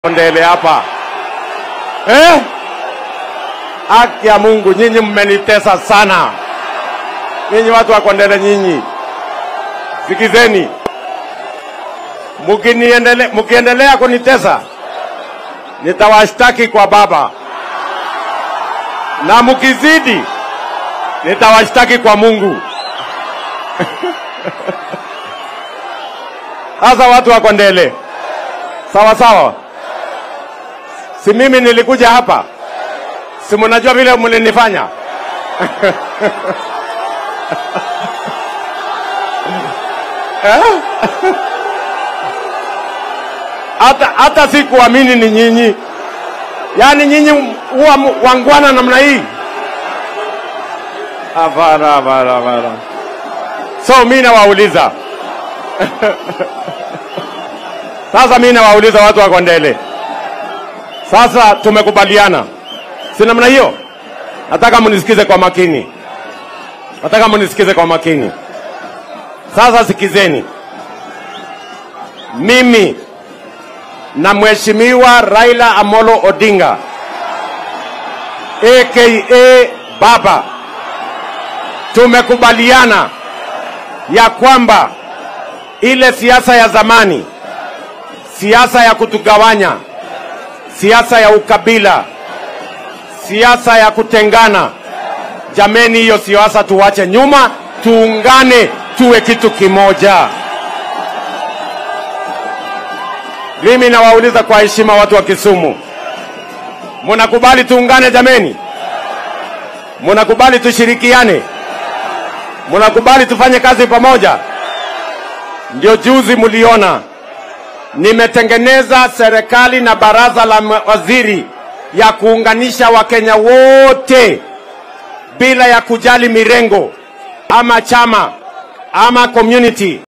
Kondele hapa eh? Haki ya Mungu, nyinyi mmenitesa sana, nyinyi watu wa Kondele, nyinyi sikizeni, mkiniendele, mkiendelea kunitesa nitawashtaki kwa Baba, na mkizidi nitawashtaki kwa Mungu. Sasa watu wa Kondele, sawa sawa, si mimi nilikuja hapa, si mnajua vile mlinifanya Eh? hata hata sikuamini ni nyinyi, yaani nyinyi huwa mu- wangwana namna hii? Hapana, hapana, hapana. So mi nawauliza sasa, mi nawauliza watu wa Kondele, sasa tumekubaliana, si namna hiyo? Nataka mnisikize kwa makini, nataka mnisikize kwa makini. Sasa sikizeni, mimi na Mheshimiwa Raila Amolo Odinga aka Baba tumekubaliana ya kwamba ile siasa ya zamani, siasa ya kutugawanya, siasa ya ukabila, siasa ya kutengana, jameni, hiyo siasa tuwache nyuma, tuungane, tuwe kitu kimoja. Mimi nawauliza kwa heshima, watu wa Kisumu, munakubali tuungane jameni? Munakubali tushirikiane? Munakubali tufanye kazi pamoja? Ndio juzi mliona nimetengeneza serikali na baraza la mawaziri ya kuunganisha Wakenya wote bila ya kujali mirengo ama chama ama community